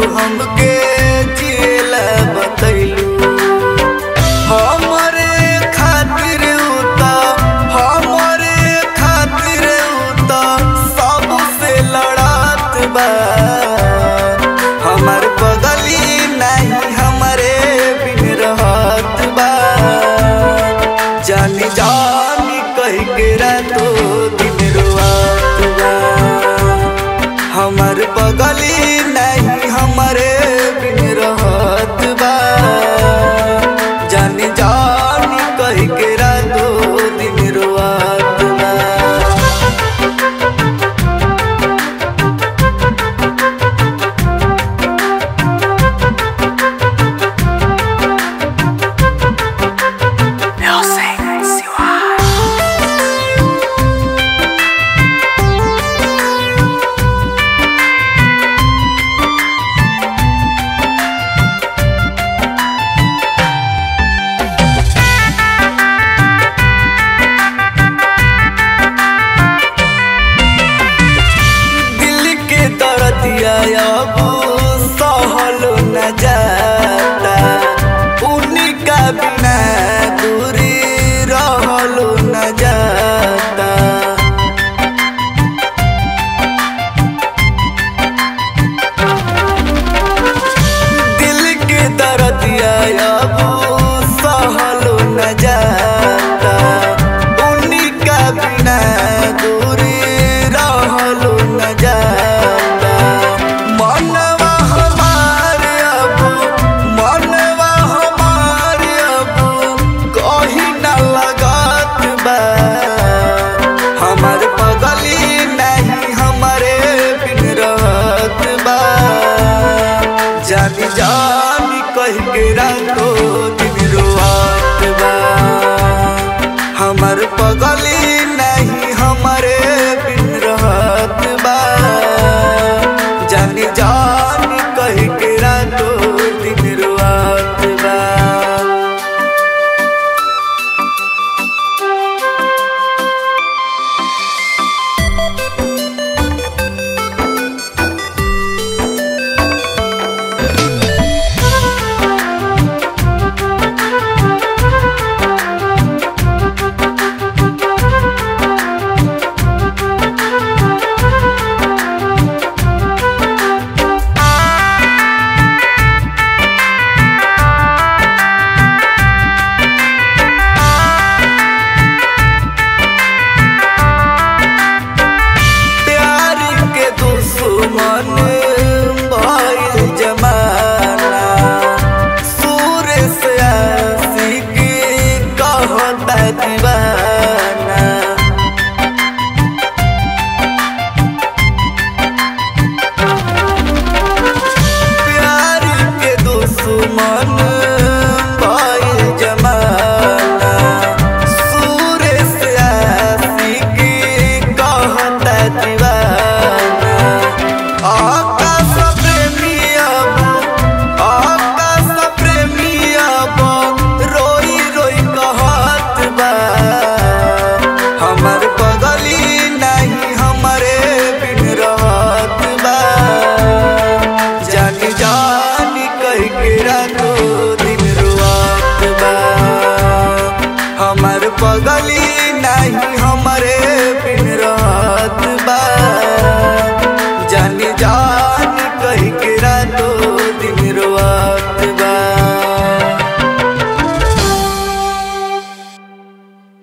हमके जिएला बतैलू हमरे खातिर उता हमरे खातिर उता सबसे लड़त बा हमर बगली नहीं हमरे बिन रहत बा जानी जानी कह के रातो दिन रुआत बा हमर बगली नहीं हमरे बिन रहत बा जानी जानी कह के रातो दिन रुआत बा दिल के दर्दिया अब सहल न जाता उनका बिना दूरी रहल न जाता दिल के दर्दिया अब सहल न जाता उनका बिना दूरी रहल न जाता मनवा हमार अब मनवा हमार अब कहीं न लगत बा हमर बगली नहीं हमरे बिन रहत बा जानी जानी कह के रातो